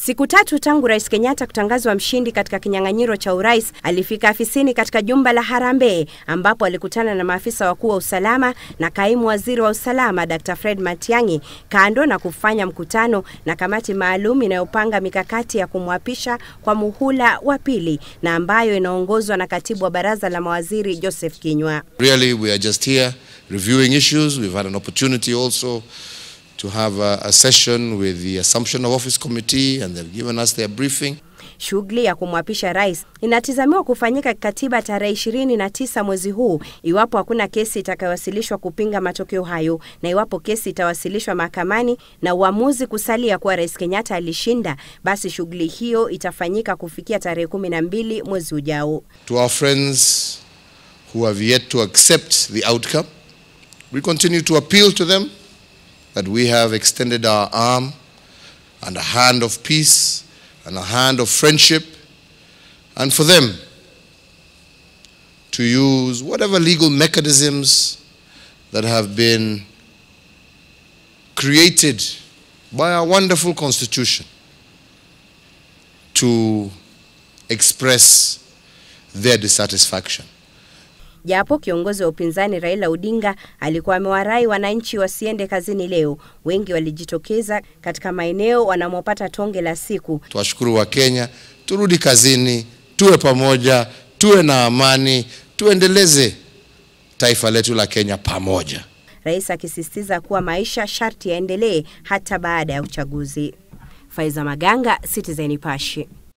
Siku tatu tangu Rais Kenyatta kutangazwa mshindi katika kinyang'anyiro cha urais, alifika afisini katika jumba la Harambee ambapo alikutana na maafisa wakuu wa usalama na kaimu waziri wa usalama Dr. Fred Matiang'i, kando na kufanya mkutano na kamati maalum inayopanga mikakati ya kumwapisha kwa muhula wa pili na ambayo inaongozwa na katibu wa baraza la mawaziri Joseph Kinyua. Really, we are just here reviewing issues. We've had an opportunity also to have a, a session with the Assumption of Office Committee and they've given us their briefing. Shughuli ya kumwapisha rais inatazamiwa kufanyika kikatiba tarehe ishirini na tisa mwezi huu iwapo hakuna kesi itakayowasilishwa kupinga matokeo hayo, na iwapo kesi itawasilishwa mahakamani na uamuzi kusalia kuwa rais Kenyatta alishinda, basi shughuli hiyo itafanyika kufikia tarehe kumi na mbili mwezi ujao. To our friends who have yet to accept the outcome, we continue to appeal to them that we have extended our arm and a hand of peace and a hand of friendship, and for them to use whatever legal mechanisms that have been created by our wonderful Constitution to express their dissatisfaction. Japo kiongozi wa upinzani Raila Odinga alikuwa amewarai wananchi wasiende kazini leo, wengi walijitokeza katika maeneo wanamopata tonge la siku. Tuwashukuru wa Kenya, turudi kazini, tuwe pamoja, tuwe na amani, tuendeleze taifa letu la Kenya pamoja. Rais akisisitiza kuwa maisha sharti yaendelee hata baada ya uchaguzi. Faiza Maganga, Citizen Nipashe.